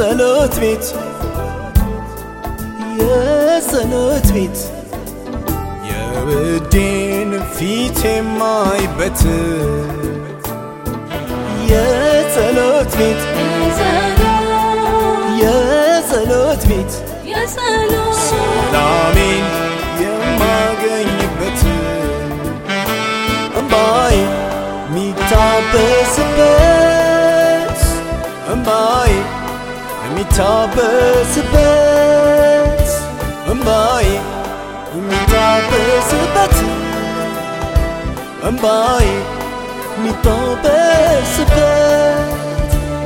የጸሎት ቤት የጸሎት ቤት የውዴን ፊት የማይበት የጸሎት ቤት የጸሎት ቤት ሰላሜን የማገኝበት እምባይ የሚታበስበት እምባይ የሚታበስበት እምባይ የሚታበስበት እምባይ የሚታበስበት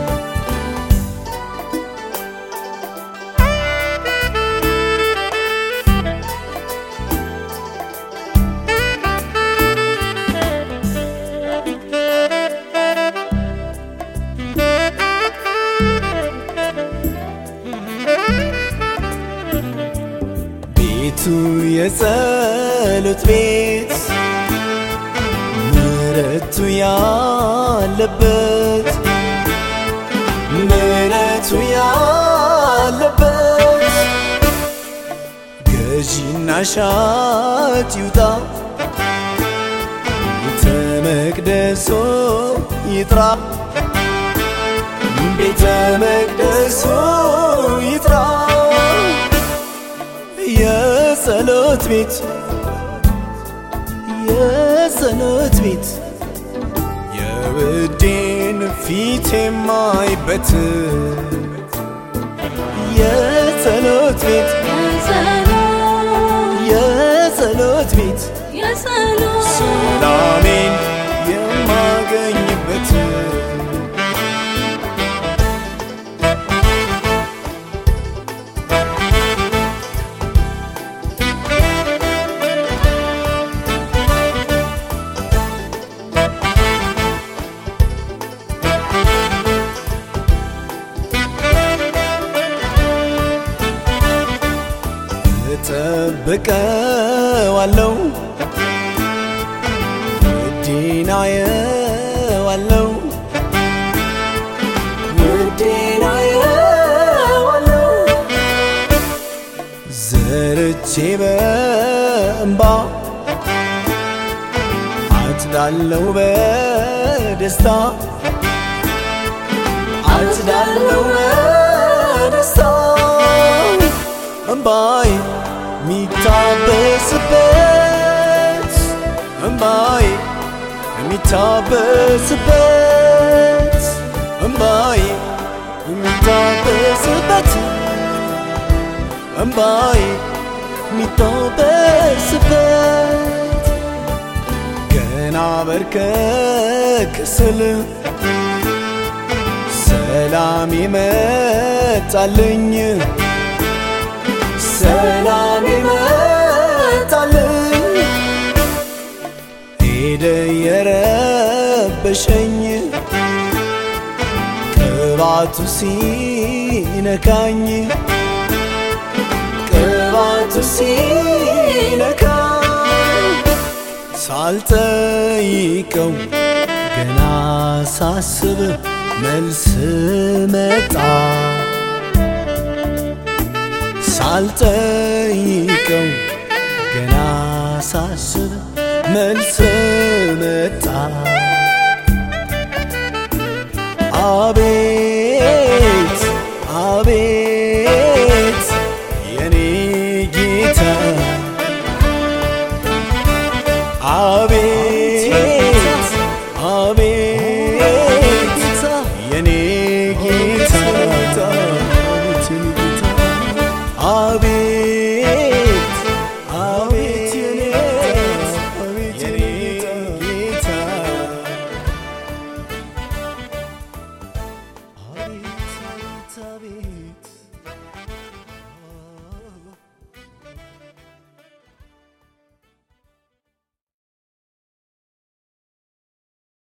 ቤቱ የጸሎት ቤት ምሕረቱ ያለበት ምሕረቱ ያለበት ገዢና ሻጭ ይውጣ ቤተ መቅደሶ ይጥራ ቤተ መቅደሶ ይጥራ የጸሎት ቤት የጸሎት ቤት የውዴን ፊት የማይበት የጸሎት ቤት የጸሎት ቤት ሰላሜን የማገኝበት እጠብቀዋለሁ ውዴን አየዋለሁ ውዴን አየዋለሁ ዘርቼ በእንባ አጭዳለሁ በደስታ አጭዳለሁ በደስታ እምባይ የሚታበስበት እምባይ የሚታበስበት እምባይ የሚታበስበት እምባይ የሚታበስበት ገና በርከክ ስል ሰላም ይመጣልኝ ሰላም ይመጣልኝ ሄደ የረበሸኝ ቅባቱ ሲነካኝ ቅባቱ ሲነካኝ ሳልጠይቀው ገና ሳስብ መልስ መጣ ሳልጠይቀው ገና ሳስብ መልስ መጣ አቤት አቤት የኔ ጌታ አቤት አቤት የኔ ጌታ አቤት